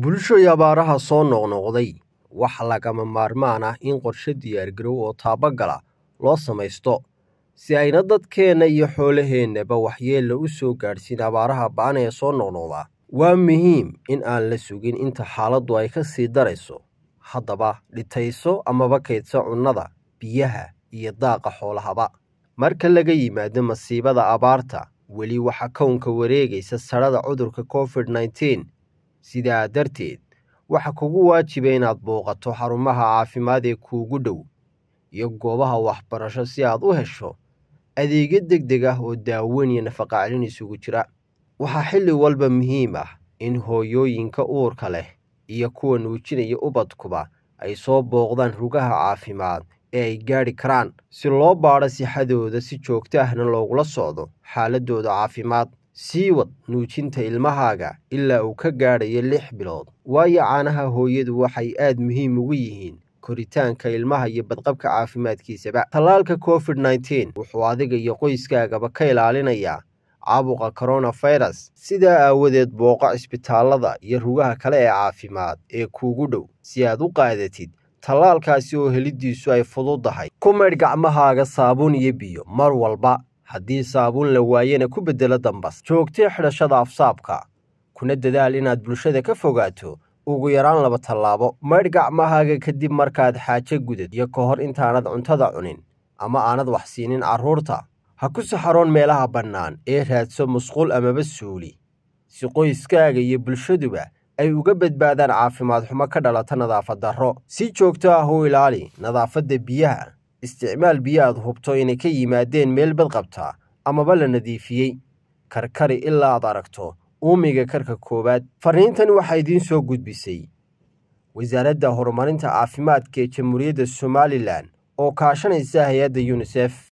bulshoy abaaraha soo noqnoqday waxa lagama maarmaan ah in qorshe diyaargarow oo taabagala loo samaysto si ayna dadkeenna iyo xoolaheennaba waxyeella u soo gaadhsiin abaaraha ba'an ee soo noqnoqda waa muhiim in aan la sugin inta xaaladdu ay ka sii darayso haddaba dhitayso amaba kaydso cunnada biyaha iyo daaqa xoolahaba marka laga yimaado masiibada abaarta weli waxaa kownka wareegaysa sadhada cudurka covid nneteen sidaa darteed waxa kugu waajiba inaad booqato xarumaha caafimaad ee kuugu dhow iyo goobaha waxbarasho si aad u hesho adeegyo deg deg ah oo daaweyn iyo nafaqaclin isugu jira waxaa xilli walba muhiim ah in hooyooyinka uurka leh iyo kuwa nuujinaya ubadkuba ay soo booqdaan rugaha caafimaad ee ay gaadhi karaan si loo baadho sixadooda si joogto ahna loogula socdo xaaladooda caafimaad sii wad nuujinta ilmahaaga ilaa uu ka gaadhayo lix bilood waayo caanaha hooyadu waxay aad muhiim ugu yihiin koritaanka ilmaha iyo badqabka caafimaadkiisaba tallaalka covid nneteen wuxuu adiga iyo qoyskaagaba ka ilaalinayaa caabuqa koronafirus sidaa aawadeed booqo cisbitaallada iyo rugaha kale ee caafimaad ee kuugu dhow si aad u qaadatid tallaalkaasi oo helidiisu ay fududdahay ku maydh gacmahaaga saabuun iyo biyo mar walba haddii saabuun la waayena ku beddelo dambas joogtee xidhashada afsaabka kuna dadaal inaad bulshada ka fogaato ugu yaraan laba tallaabo maydh gacmahaaga kadib markaad xaajo gudad iyo ka hor intaanad cuntada cunin ama aanad wax siinin carruurta ha ku saxaroon meelaha bannaan ee raadso musqul amaba suuli si qoyskaaga iyo bulshaduba ay uga badbaadaan caafimaad xumo ka dhalata nadaafad darro si joogto ah u ilaali nadaafadda biyaha isticmaal biyo aad hubto inay ka yimaadeen meel badqabta amaba la nadiifiyey karkari ilaa aad aragto uumiga karka koowaad farriintan waxaa idiin soo gudbisay wasaaradda horumarinta caafimaadka ee jamhuuriyadda somalilan oo kaashanaysa hay-adda yunisef